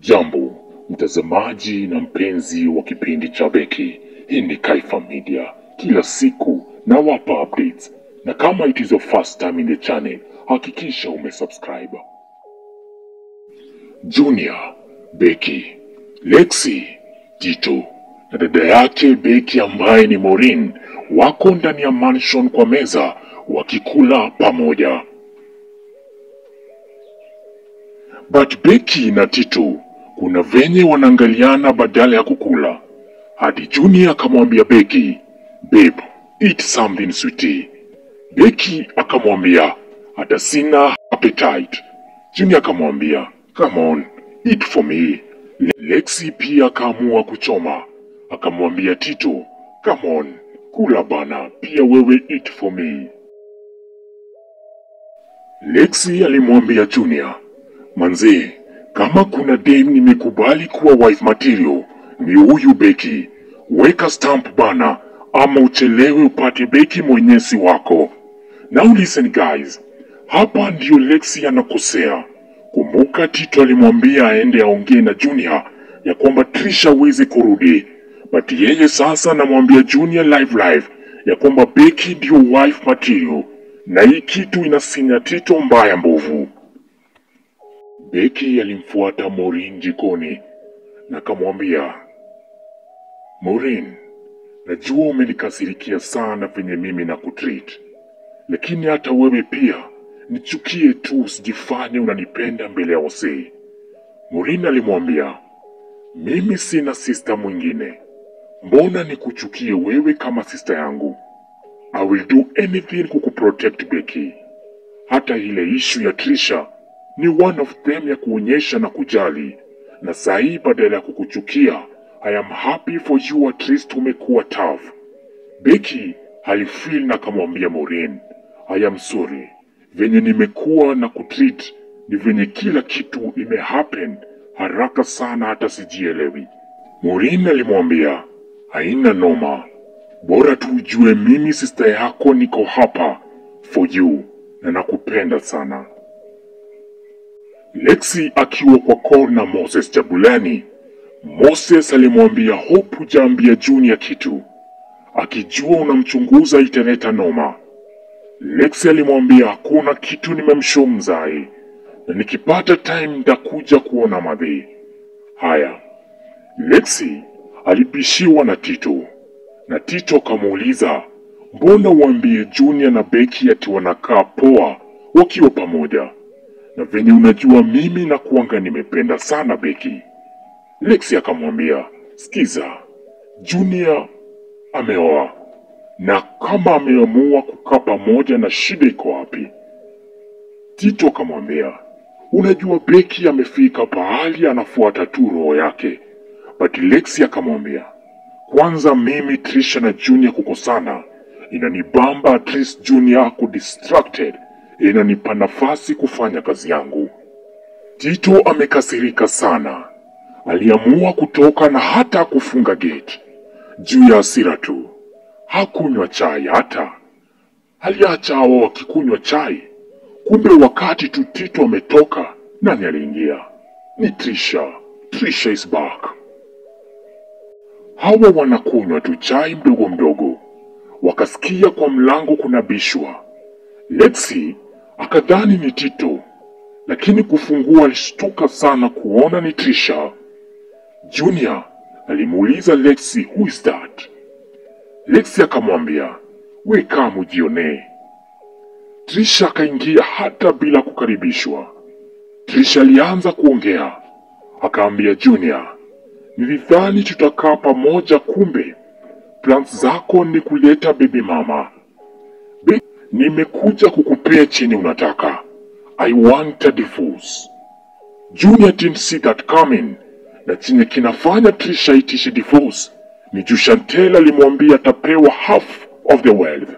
Jambo mtazamaji na mpenzi wa kipindi cha Beki, hii ni Kaifa Media. Kila siku nawapa updates, na kama it is your first time in the channel, hakikisha umesubscribe. Junior, Beki, Lexi, Tito na dada yake Beki ambaye ni Maureen wako ndani ya mansion kwa meza wakikula pamoja. But Beki na Tito kuna venye wanaangaliana badala ya kukula, hadi Junior akamwambia Beki, babe, eat something sweetie. Beki akamwambia hata sina appetite. Junior akamwambia come on, eat for me. Le- Lexi pia akaamua kuchoma, akamwambia Tito come on, kula bana, pia wewe eat for me. Lexi alimwambia Junior, manzee, kama kuna dem nimekubali kuwa wife material ni huyu Beki. Weka stamp bana, ama uchelewe upate Beki mwenyezi wako. Now listen guys, hapa ndio Lexi anakosea. Kumbuka Tito alimwambia aende aongee na Junior ya kwamba Trisha hawezi kurudi, but yeye sasa anamwambia Junior live live ya kwamba Beki ndio wife material, na hii kitu inasinya Tito mbaya mbovu. Beki alimfuata Maureen jikoni na akamwambia, Maureen, najua umenikasirikia sana venye mimi na kutreat, lakini hata wewe pia nichukie tu, usijifanye unanipenda mbele ya wasee. Maureen alimwambia, mimi sina sista mwingine, mbona nikuchukie wewe kama sista yangu? I will do anything kukuprotect Becky. Hata ile ishu ya Trisha ni one of them ya kuonyesha na kujali, na saa hii badala ya kukuchukia, I am happy for you at least umekuwa tough. Becky alifeel na akamwambia Maureen, I am sorry, venye nimekuwa na kutreat ni venye kila kitu imehappen haraka sana hata sijielewi. Maureen alimwambia, haina noma, bora tu ujue mimi sista yako niko hapa for you na nakupenda sana. Lexi akiwa kwa call na Moses Jabulani, Moses alimwambia Hope hujaambia Junior kitu, akijua unamchunguza italeta noma. Lexi alimwambia hakuna kitu, nimemshow mzai, na nikipata time nitakuja kuona madhi. Haya, Lexi alibishiwa na Tito na Tito akamuuliza mbona uambie Junior na Becky ati wanakaa poa wakiwa pamoja, na venye unajua mimi na kuanga nimependa sana Becky. Lexi akamwambia sikiza, Junior ameoa na kama ameamua kukaa pamoja na shida iko wapi? Tito akamwambia unajua Becky amefika pahali anafuata tu roho yake, but Lexi akamwambia kwanza mimi Trisha na Junior kukosana inanibamba, at least Junior ako distracted, inanipa nafasi kufanya kazi yangu. Tito amekasirika sana, aliamua kutoka na hata kufunga gate juu ya hasira tu. Hakunywa chai hata, aliacha hao wakikunywa chai. Kumbe wakati tu Tito ametoka, nani aliingia? Ni Trisha. Trisha is back. Hawa wanakunywa tu chai mdogo mdogo, wakasikia kwa mlango kuna bishwa. Lexi akadhani ni Tito, lakini kufungua alishtuka sana kuona ni Trisha. Junior alimuuliza Lexi, who is that? Lexi akamwambia, we kaa mujionee. Trisha akaingia hata bila kukaribishwa. Trisha alianza kuongea, akaambia Junior, nilidhani tutakaa pamoja, kumbe plans zako ni kuleta bibi mama. Bi- nimekuja kukupea chenye unataka. I want a divorce. Junior didn't see that coming, na chenye kinafanya Trisha itishe divorce ni juu Chantel alimwambia atapewa half of the wealth.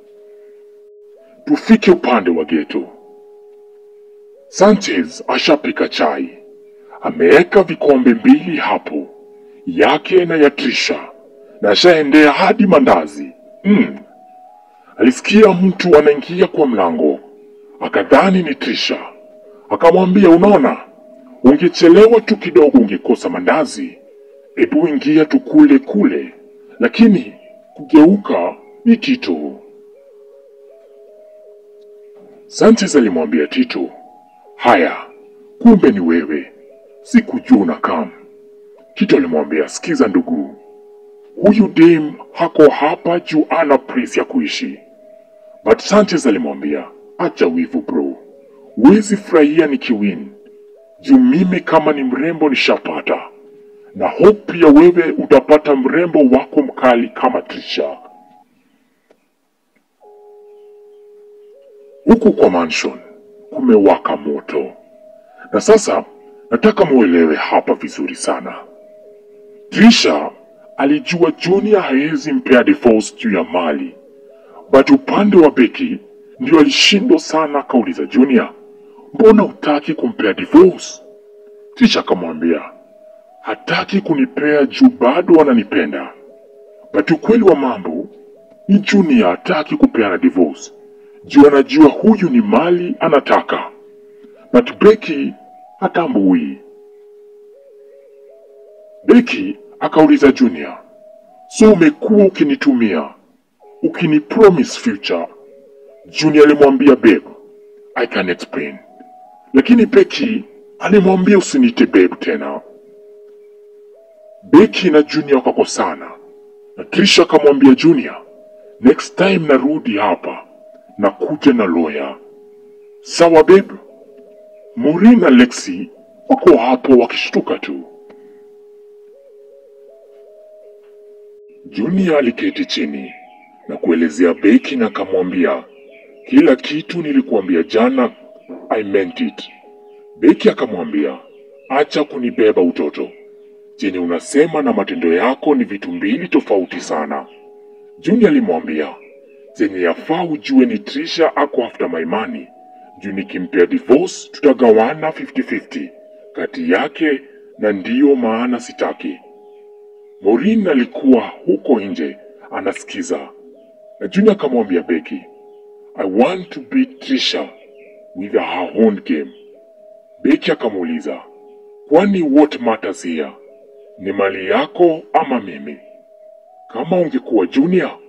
Tufike upande wa geto. Sanchez ashapika chai, ameweka vikombe mbili hapo, yake na ya Trisha, na ashaendea hadi mandazi. Mm. Alisikia mtu anaingia kwa mlango, akadhani ni Trisha, akamwambia unaona, ungechelewa tu kidogo ungekosa mandazi. Ebu ingia tukule kule, lakini kugeuka ni Tito. Sanchez alimwambia Tito, haya, kumbe ni wewe, sikujua unakam. Tito alimwambia, sikiza ndugu, huyu dem hako hapa juu ana presi ya kuishi. But Sanchez alimwambia, acha wivu bro, huwezi furahia nikiwin juu mimi kama ni mrembo nishapata, na hope pia wewe utapata mrembo wako mkali kama Trisha. Huku kwa mansion kumewaka moto, na sasa nataka muelewe hapa vizuri sana. Trisha alijua Junior hawezi mpea divorce juu ya mali, but upande wa Becky ndio alishindwa sana. Akauliza Junior, mbona hutaki kumpea divorce? Trisha akamwambia hataki kunipea juu bado ananipenda, but ukweli wa mambo ni Junior hataki kupeana divorce juu anajua huyu ni mali anataka, but Becky hatambui. Becky akauliza Junior, so umekuwa ukinitumia ukinipromise future? Junior alimwambia babe, I can explain, lakini Becky alimwambia usiniite babe tena. Becky na Junior wakakosana na Trisha akamwambia Junior, next time narudi hapa na kuja na lawyer. Sawa babe? Maureen na Lexi wako hapo wakishtuka tu. Junior aliketi chini na kuelezea Becky na akamwambia, kila kitu nilikuambia jana, I meant it. Becky akamwambia, acha kunibeba utoto. Chenye unasema na matendo yako ni vitu mbili tofauti sana. Junior alimwambia, chenye yafaa ujue ni Trisha ako after my money. Juu nikimpea divorce tutagawana 50-50 kati yake na ndiyo maana sitaki. Maureen alikuwa huko nje anasikiza, na Junior akamwambia Becky, I want to beat Trisha with her own game. Becky akamuuliza, kwani what matters here ni mali yako ama mimi? Kama ungekuwa Junior